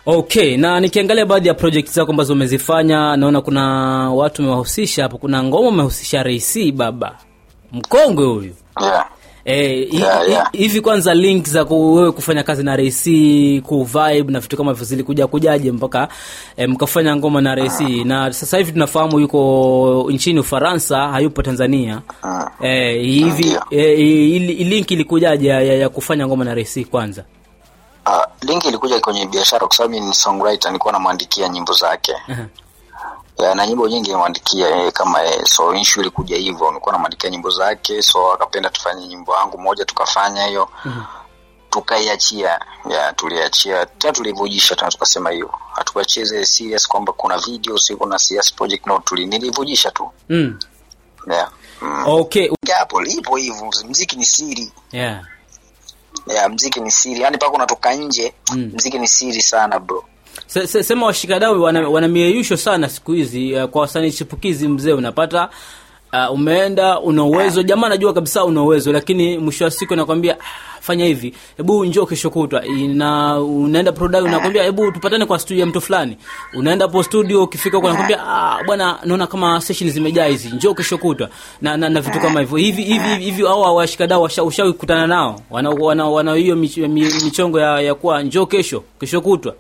Okay, na nikiangalia baadhi ya project zako ambazo umezifanya, naona kuna watu umewahusisha hapo. Kuna ngoma umehusisha Ray baba mkongwe huyu yeah. Eh, hi- Yeah, hi- yeah. hivi kwanza link za ku- wewe kufanya kazi na Ray ku vibe na vitu kama hivyo zilikuja kujaje mpaka eh, mkafanya ngoma na Ray na sasa hivi tunafahamu yuko nchini Ufaransa, hayupo Tanzania. Eh, hivi Ndio. eh, i- i- link ilikujaje ya, ya, ya kufanya ngoma na Ray kwanza? Uh, linki ilikuja kwenye biashara kwa sababu mimi ni songwriter, nilikuwa namwandikia nyimbo zake Aha. ya, na nyimbo nyingi nimwandikia yeye kama yeye, so issue ilikuja hivyo, nilikuwa namwandikia nyimbo zake, so akapenda tufanye nyimbo yangu moja, tukafanya hiyo tukaiachia, ya tuliachia tena, tulivujisha tena, tukasema hiyo hatukuachia zile serious kwamba kuna video si kuna serious project, no, tuli nilivujisha tu Mm. yeah. mm. Okay. hapo ipo hivyo, mziki ni siri Yeah. ya mziki ni siri, yani mpaka unatoka nje Mm. mziki ni siri sana bro. Se, se, sema washikadau wana, wana mieyusho sana siku hizi uh, kwa wasanii chipukizi mzee unapata uh, umeenda una uwezo jamaa anajua kabisa una uwezo lakini mwisho wa siku anakwambia "Ah, fanya hivi hebu njoo kesho kutwa na unaenda product unakwambia hebu tupatane kwa studio ya mtu fulani unaenda hapo studio ukifika huko anakwambia ah bwana naona kama session zimejaa hizi njoo kesho kutwa na, na, na vitu kama hivyo hivi hivi hivi hao washikadau washa- ushawahi kukutana nao wana wana, wana hiyo mich, mi- michongo ya, ya kuwa njoo kesho kesho kutwa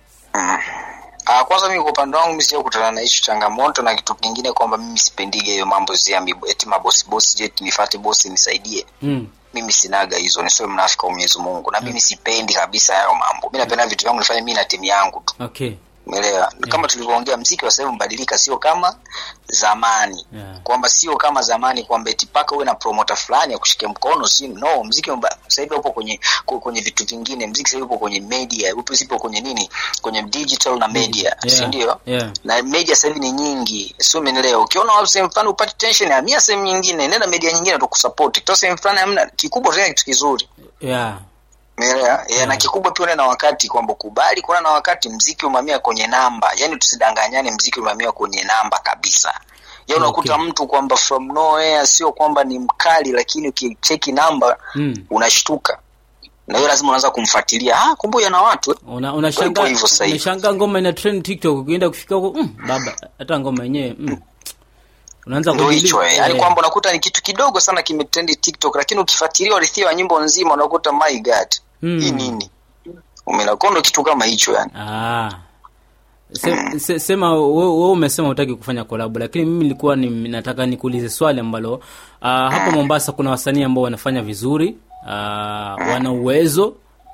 Ah, kwanza mimi kwa upande wangu mimi sija kutana na hicho changamoto na kitu kingine kwamba mimi sipendige hiyo mambo ya mibo- eti mabosi bosi jet nifuate bosi nisaidie. mm. Mimi sinaga hizo, nisiwe mnafiki wa Mwenyezi Mungu. Na mimi sipendi kabisa hayo mambo. Mimi napenda vitu vyangu nifanye mimi na timu yangu tu. okay Umeelewa? Kama tulivyoongea mziki wa sasa hivi mbadilika, sio kama zamani. Yeah. Kwamba sio kama zamani kwamba eti paka uwe na promoter fulani ya kushike mkono, si no, mziki mba- sasa hivi upo kwenye ku- kwenye vitu vingine. Mziki sasa hivi upo kwenye media, upo sipo kwenye nini? Kwenye digital na media, si Yeah. ndio? Yeah. na media sasa hivi ni nyingi, sio umeelewa? Ukiona wapi sehemu fulani upate tension, hamia sehemu nyingine, nenda media nyingine tukusupport. Kitoa sehemu fulani hamna, kikubwa tena kitu kizuri, yeah umeelewa? Yeah. Na kikubwa pia uende na wakati, kwamba kubali kuona na wakati. Mziki umamia kwenye namba, yani tusidanganyane, mziki umamia kwenye namba kabisa. Ya unakuta Okay. mtu kwamba from nowhere, sio kwamba ni mkali, lakini ukicheki namba mm. unashtuka, na hiyo lazima unaanza kumfuatilia. Ah, kumbe yana watu eh. una unashangaa Hivyo hivyo sasa hivi. unashangaa ngoma ina trend TikTok ukienda kufika huko mm, baba hata ngoma yenyewe mm. unaanza ndo kudili- hicho eh. yani eh, kwamba unakuta ni kitu kidogo sana kimetrendi tiktok lakini ukifuatilia warithia wa nyimbo nzima unakuta my god Mm. hii nini umenakondo kitu kama hicho yani ah Se, se, sema wewe wewe umesema utaki kufanya collab lakini mimi nilikuwa ni, nataka nikuulize swali ambalo uh, hapo Mombasa kuna wasanii ambao wanafanya vizuri uh, wana uwezo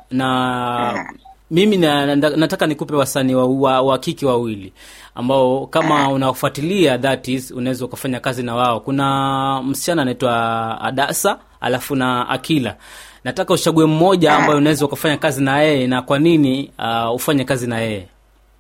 na mimi na, na, nataka nikupe wasanii wa, wa, wa kike wawili ambao kama unafuatilia that is unaweza ukafanya kazi na wao kuna msichana anaitwa Adasa alafu na Akila nataka uchague mmoja ambaye unaweza ukafanya kazi na yeye na kwa nini uh, ufanye kazi na yeye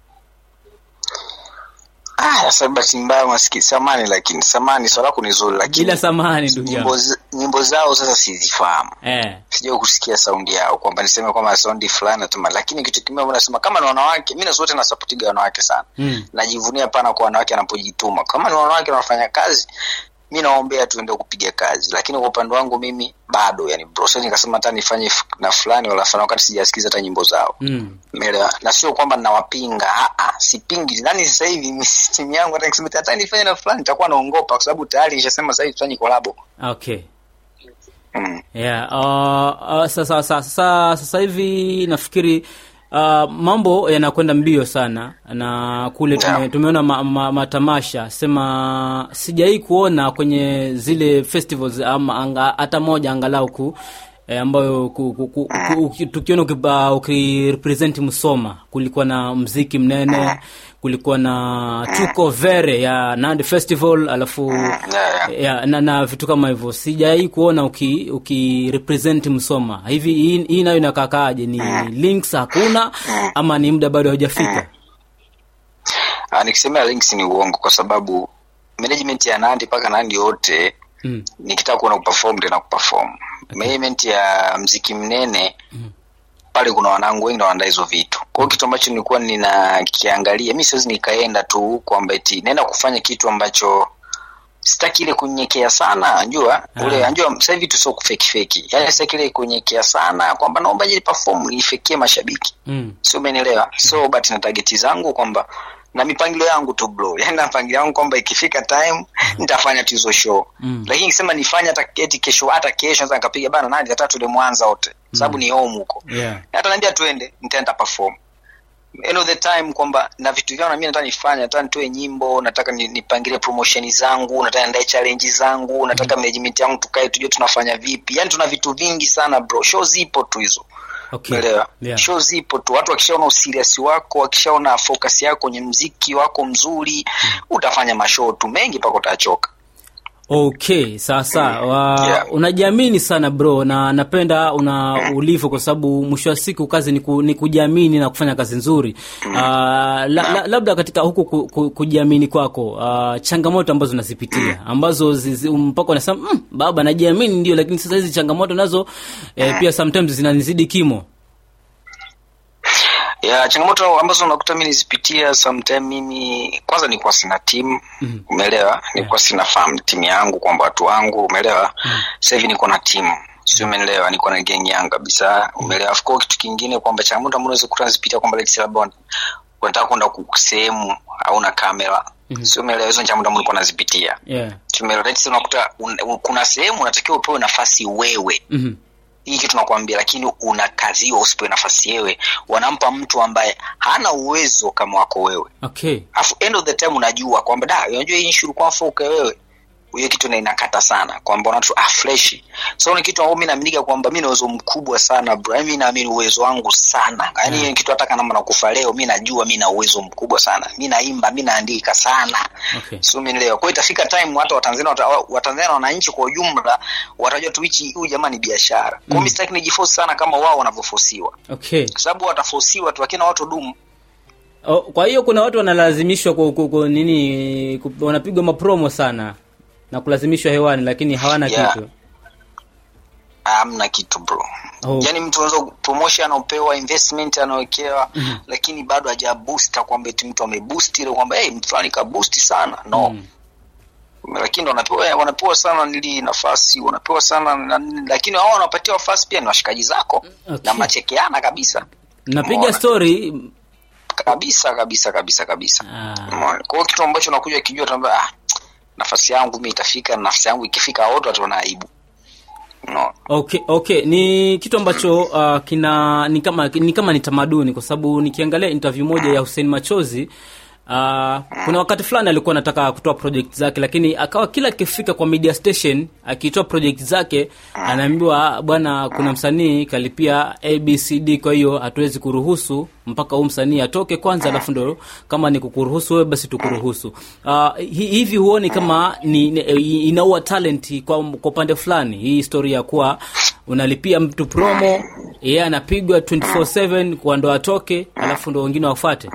ah sasa bahati mbaya maski samani lakini samani swala lako ni zuri lakini bila samani ndugu nyimbo, yangu z- nyimbo zao sasa sizifahamu eh, sijai kusikia saundi yao kwamba niseme kwamba saundi fulani natuma lakini kitu kimoja nasema kama ni wanawake mi nasote nasapotiga wanawake sana mm. najivunia pana kwa wanawake wanapojituma kama ni wanawake wanafanya kazi mi naombea tuende kupiga kazi lakini kwa upande wangu mimi bado yani bro siwezi nikasema hata nifanye f- na fulani wala fulani wakati sijasikiza hata nyimbo zao Mm. Umeelewa? na sio kwamba nawapinga ah, ah, sipingi nani sasa hivi mi- timu yangu hata nikisema hata nifanye na fulani nitakuwa naongopa kwa sababu tayari ishasema sasa hivi tufanye kolabo okay mm. yeah. uh, uh, sasa, sasa, sasa, sasa hivi nafikiri uh, mambo yanakwenda mbio sana na kule tume, Yeah. tumeona ma, ma, matamasha sema sijawai kuona kwenye zile festivals ama anga, hata moja angalau ku E, ambayo ku, ku, ku, ku, uki- tukiona ukiba- ukirepresent Msoma kulikuwa na mziki mnene, kulikuwa na tuko vere ya Nandi Festival, alafu yeah, yeah. ya, na, na vitu kama hivyo sijai kuona uki, uki represent Msoma hivi. Hii, hii nayo inakakaaje? Ni links hakuna ama ni muda bado haujafika? Ah, nikisemea links ni uongo kwa sababu management ya Nandi mpaka Nandi yote Mm. nikitaka kuona kuperform tena kuperform management ya mziki mnene pale kuna wanangu wengi na wanaandaa hizo vitu kwa hiyo kitu ambacho nilikuwa ninakiangalia mi siwezi nikaenda tu kwamba eti naenda kufanya kitu ambacho sitaki ile kunyenyekea sana anjua ule anjua sasa hivi tu sio kufeki feki yani sitaki ile kunyenyekea sana kwamba naomba je perform nifikie mashabiki mm. sio umenielewa so but na target zangu kwamba na mipangilio yangu tu bro yani na mipangilio yangu kwamba ikifika time nitafanya tu hizo show Mm. lakini nikisema nifanye hata eti kesho hata kesho naweza nikapiga bana nani hata tule mwanza wote sababu ni home huko yeah. hata naambia twende nitaenda perform end of the time kwamba na vitu vyangu na mimi nataka nifanye nataka nitoe nyimbo nataka ni- nipangilie promotion zangu nataka niandae challenge zangu nataka management yangu tukae tujue tunafanya vipi yani tuna vitu vingi sana bro show zipo tu hizo okay. Umeelewa? yeah. show zipo tu watu wakishaona userious wako wakishaona focus yako kwenye mziki wako mzuri utafanya mashow tu mengi mpaka utachoka okay sasa wa, Yeah. unajiamini sana bro na napenda una ulivyo kwa sababu mwisho wa siku kazi ni, ku, ni kujiamini na kufanya kazi nzuri uh, la, la, labda katika huku ku, ku, kujiamini kwako uh, changamoto ambazo unazipitia ambazo zizi- mpaka unasema mm, baba najiamini ndio lakini sasa hizi changamoto nazo eh, pia sometimes zinanizidi kimo ya changamoto ambazo unakuta mi nizipitia sometime mimi kwanza nilikuwa sina timu Mhm. umeelewa nilikuwa sina fahamu timu yangu kwamba watu wangu umeelewa sasa hivi niko na timu si umeelewa niko na geng yangu kabisa umeelewa of course kitu kingine kwamba changamoto ambazo unaweza kuta nazipitia kwamba let's say labda wan- unataka kwenda ku- sehemu hauna kamera Mhm. si umeelewa hizo ni changamoto ambazo nilikuwa nazipitia yeah. Si umeelewa let's say unakuta un, un, kuna sehemu unatakiwa upewe nafasi wewe mm-hmm. hii kitu nakwambia lakini unakaziwa usipewe nafasi yewe wanampa mtu ambaye hana uwezo kama wako wewe okay afu end of the time unajua kwamba da unajua hii issue ulikuwa mfuke wewe hiyo kitu na inakata sana kwamba unatu ah fresh so ni kitu ambacho mimi naaminika kwamba mimi na uwezo mkubwa sana bro Yaani mimi naamini uwezo wangu sana yani hiyo kitu hata kama nakufa leo mimi najua mimi na uwezo mkubwa sana mimi naimba mimi naandika sana okay sio umenielewa kwa hiyo itafika time hata watanzania wata- watanzania na wananchi kwa ujumla watajua tu hichi huyu jamaa ni biashara kwa hiyo mimi sitaki nijiforce sana kama wao wanavyofosiwa okay kwa sababu watafosiwa tu lakini watu dumu Oh, kwa hiyo kuna watu wanalazimishwa ku, ku, ku, nini ku, wanapigwa mapromo sana na kulazimishwa hewani lakini hawana Yeah. kitu hamna kitu bro Oh. yaani mtu unaweza promotion anaopewa investment anaowekewa lakini bado haja boost kwamba eti mtu ameboost ile kwamba hey, mtu fulani ka boost sana no Mm. lakini ndo wanapewa wanapewa sana nili nafasi wanapewa sana na, lakini wao wanapatia nafasi pia ni washikaji zako Okay. na mnachekeana kabisa napiga Umeona? story kabisa kabisa kabisa kabisa Ah. Umeona? kwa hiyo kitu ambacho unakuja kijua tamba ah, nafasi yangu mi itafika na nafasi yangu ikifika wote wataona aibu no. okay okay ni kitu ambacho uh, kina ni kama ni kama ni tamaduni kwa sababu nikiangalia interview moja ya Hussein Machozi Uh, kuna wakati fulani alikuwa anataka kutoa project zake lakini akawa kila akifika kwa media station akitoa project zake anaambiwa bwana kuna msanii kalipia abcd kwa hiyo hatuwezi kuruhusu mpaka huu msanii atoke kwanza alafu ndo kama ni kukuruhusu wewe basi tukuruhusu uh, hi- hivi huoni kama ni, ni inaua talent kwa kwa upande fulani hii historia ya kuwa unalipia mtu promo yeye anapigwa 24/7 kwa ndo atoke alafu ndo wengine wafuate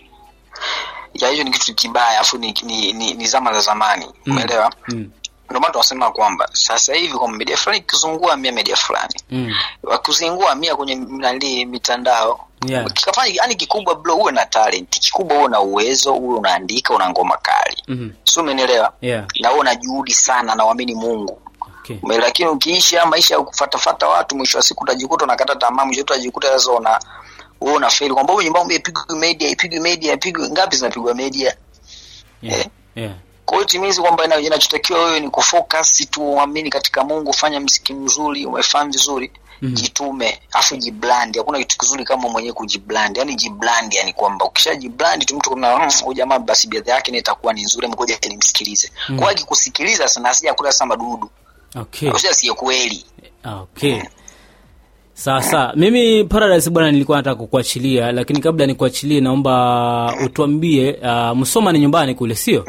ya hiyo ni kitu kibaya afu ni, ni, ni, ni zama za zamani umeelewa mm. ndio maana tunasema kwamba sasa hivi kwa media fulani ikizungua mia media fulani Mm. wakizingua mia kwenye nali mitandao Yeah. kikafanya yani kikubwa bro uwe na talent kikubwa uwe na uwezo uwe unaandika una ngoma kali Mhm. si umenielewa Yeah. na uwe na juhudi sana na uamini mungu Okay. Ume- lakini ukiishi haya maisha ya kufatafata watu mwisho wa siku utajikuta unakata tamaa mwisho utajikuta sasa una wewe una fail kwamba wewe nyumbani ipigwe media ipigwe media ipigwe ngapi zinapigwa media Yeah. Yeah. kwa hiyo timizi kwamba ina- inachotakiwa wewe ni kufocus tu uamini katika mungu fanya mziki mzuri umefahamu vizuri Mhm. jitume afu jiblandi hakuna kitu kizuri kama mwenyewe kujiblandi yani jiblandi yani kwamba ukisha jiblandi tu mtu kuna "Mm, huyu jamaa basi biadha yake ni itakuwa ni nzuri mkoja nimsikilize Mhm. kwa hiyo akikusikiliza sana asija kula sasa madudu Okay. usija siye kweli Okay. Sasa mimi Paradise bwana, nilikuwa nataka kukuachilia, lakini kabla nikuachilie, naomba utuambie uh, Msoma ni nyumbani kule, sio?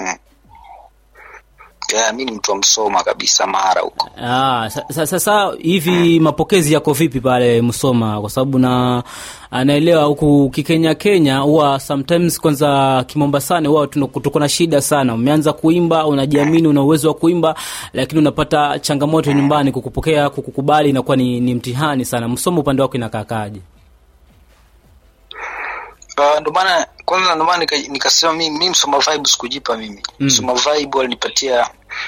yeah, mi ni mtu wa msoma kabisa mara huko Ah, sa- sa- sasa hivi mapokezi yako vipi pale Msoma? Kwa sababu na anaelewa huku kikenya Kenya huwa sometimes kwanza Kimombasani huwa tuna- tuko na shida sana. Umeanza kuimba, unajiamini, una uwezo wa kuimba, lakini unapata changamoto nyumbani kukupokea, kukukubali inakuwa ni, ni mtihani sana. Msoma upande wako inakaakaje? Uh, ndo maana kwanza ndo maana nika- nikasema mi, mi msoma vibe sikujipa mimi Mm. msoma vibe walinipatia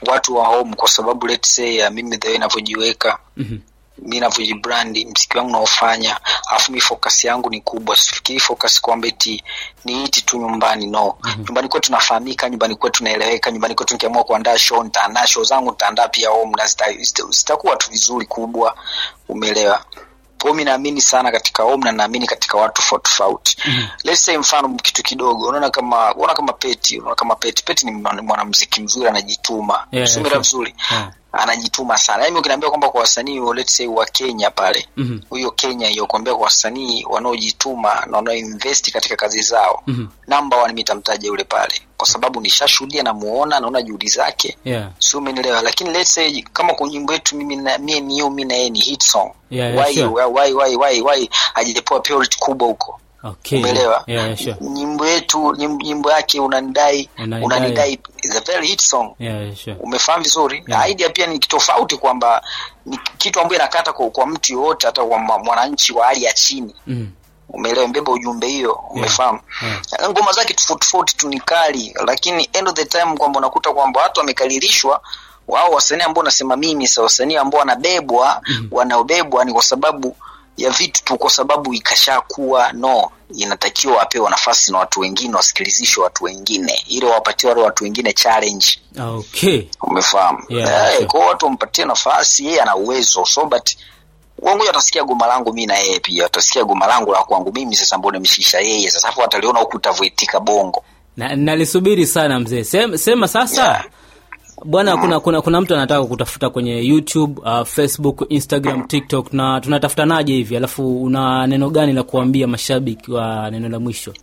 watu wa home kwa sababu let's say uh, mimi the way ninavyojiweka Mhm. mi navyojibrandi mziki wangu naofanya alafu mi focus yangu ni kubwa sifikiri focus kwamba eti ni hiti tu nyumbani no mm-hmm. nyumbani kwetu tunafahamika nyumbani kwetu tunaeleweka nyumbani kwetu nikiamua kuandaa show nitaandaa show zangu nitaandaa pia home na zita- zita- zitakuwa tu vizuri kubwa umeelewa kwao mi naamini sana katika home na naamini katika watu tofauti tofauti mm-hmm. let's say mfano kitu kidogo unaona kama unaona kama peti unaona kama peti peti ni mwana- mwanamziki mzuri anajituma Yeah, Sumira yeah, vizuri Yeah. anajituma sana yaani ukiniambia kwamba kwa wasanii wa- let's say wa kenya pale Mhm. huyo kenya hiyo kuambia kwa wasanii wanaojituma na wanaoinvesti katika kazi zao Mhm. namba one mitamtaja yule pale kwa sababu nishashuhudia namuona naona juhudi zake Yeah. si umenielewa lakini let's say kama kwa nyimbo yetu mimi na mie ni hiyo mi na yeye ni hit song Yeah, yeah, why, sure. why, why, why, why hajapewa priority kubwa huko Okay. umeelewa Yeah, yeah, sure. nyimbo yetu nyimbo, nyimbo yake unanidai Unanidai. unanidai is a very hit song Yeah, yeah, sure. umefahamu vizuri Yeah. idea pia ni tofauti kwamba ni kitu ambayo inakata kwa, kwa mtu yoyote hata kwa mwa- mwananchi wa hali ya chini Mhm. umeelewa mbeba ujumbe hiyo umefahamu Yeah. ngoma zake tofauti tofauti tu ni kali lakini end of the time kwamba unakuta kwamba watu wamekalilishwa wao wasanii ambao nasema mimi sa wasanii ambao wanabebwa Mhm. wanaobebwa ni kwa sababu ya vitu tu kwa sababu ikashakuwa no inatakiwa wapewe nafasi na watu wengine wasikilizishwe watu wengine ili wawapatie wale watu wengine challenge Okay. umefahamu Yeah, Eh, sure. kwa hiyo watu wampatie nafasi yeye ana uwezo so but wangu atasikia goma langu mi na yeye pia atasikia goma langu la kwangu mimi sasa mbona nimshisha yeye sasa hapo ataliona huku utavyoitika bongo Na, nalisubiri sana mzee. Sema, sema sasa. Yeah. Bwana kuna, kuna kuna mtu anataka kutafuta kwenye YouTube, uh, Facebook, Instagram, TikTok na tunatafutanaje hivi? Alafu una neno gani la kuambia mashabiki wa neno la mwisho?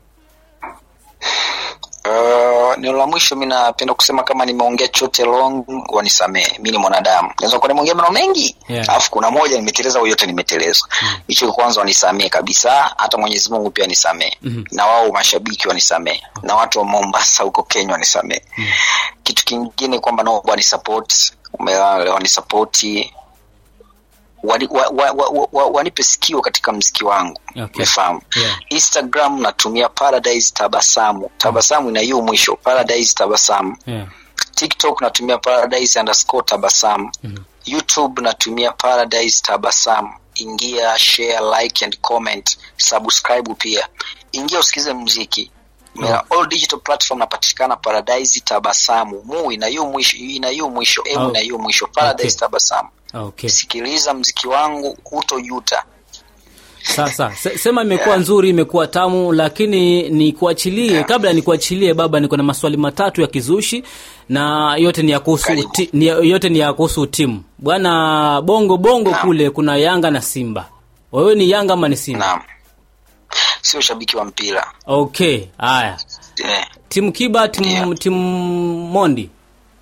Uh, neno la mwisho mi napenda kusema kama nimeongea chote long wanisamehe mi ni mwanadamu naweza kuwa nimeongea maneno mengi Yeah. alafu kuna moja nimeteleza au yote nimeteleza hicho mm. kwanza wanisamehe kabisa hata mwenyezi mungu pia nisamehe Mhm. na wao mashabiki wanisamehe na watu wa mombasa huko kenya wanisamehe kitu kingine kwamba naomba wanisapoti wanisapoti wani, wa, wa, wa, wa, wa, wanipe sikio katika mziki wangu Okay. umefahamu Yeah. instagram natumia paradise tabasamu tabasamu ina hiyo mwisho paradise tabasamu Yeah. tiktok natumia paradise underscore tabasamu Mhm. youtube natumia paradise tabasamu ingia share like and comment subscribe pia ingia usikize mziki Yeah. all digital platform napatikana paradise tabasamu mu ina hiyo mwisho ina hiyo mwisho m Oh. ina hiyo mwisho paradise Okay. tabasamu Okay. sikiliza mziki wangu hutojuta Sasa se, sema imekuwa nzuri, imekuwa tamu, lakini nikuachilie, kabla nikuachilie baba, niko na maswali matatu ya kizushi na yote ni ya kuhusu Karibu. ti, ni, yote ni ya kuhusu timu bwana. Bongo bongo Naam. kule kuna Yanga na Simba, wewe ni Yanga ama ni Simba? naam sio shabiki wa mpira Okay, haya, eh. timu Kiba, timu, Ndio. timu Mondi.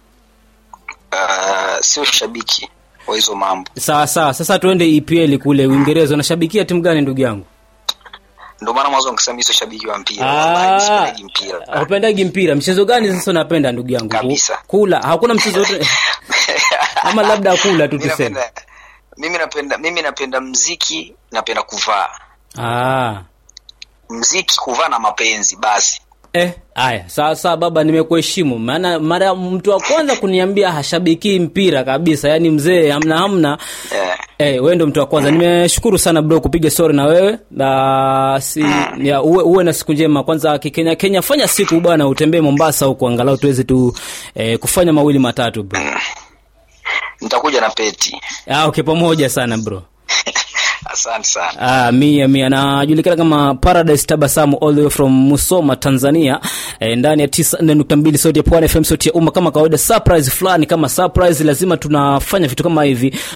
uh, sio shabiki wa hizo mambo Sawa sawa, sasa tuende EPL kule Uingereza. Unashabikia timu gani ndugu yangu? ndio maana mwanzo nikasema mi sio shabiki wa mpira wallahi, sipendagi mpira Hupendagi mpira. Mchezo gani sasa unapenda ndugu yangu? Kabisa. Kula, hakuna mchezo wote ama labda kula tu Mimi tuseme. napenda- mimi napenda mimi napenda mziki napenda kuvaa Ah. mziki kuvaa na mapenzi basi Eh, haya sawa sawa baba, nimekuheshimu. Maana mara mtu wa kwanza kuniambia hashabiki mpira kabisa, yaani mzee hamna hamna. eh. Eh, wewe ndo mtu wa kwanza. Nimeshukuru sana bro kupiga story na wewe. Na si ya, uwe, uwe na siku njema. Kwanza kikenya Kenya fanya siku bwana utembee Mombasa huko angalau tuweze tu eh, kufanya mawili matatu bro. nitakuja na peti Ah, okay pamoja sana bro. asante sana Ah, mia mia anajulikana kama Paradise Tabasamu all the way from Musoma Tanzania e, ndani ya 94.2 sauti ya Pwani FM sauti ya umma kama kawaida surprise fulani kama surprise lazima tunafanya vitu kama hivi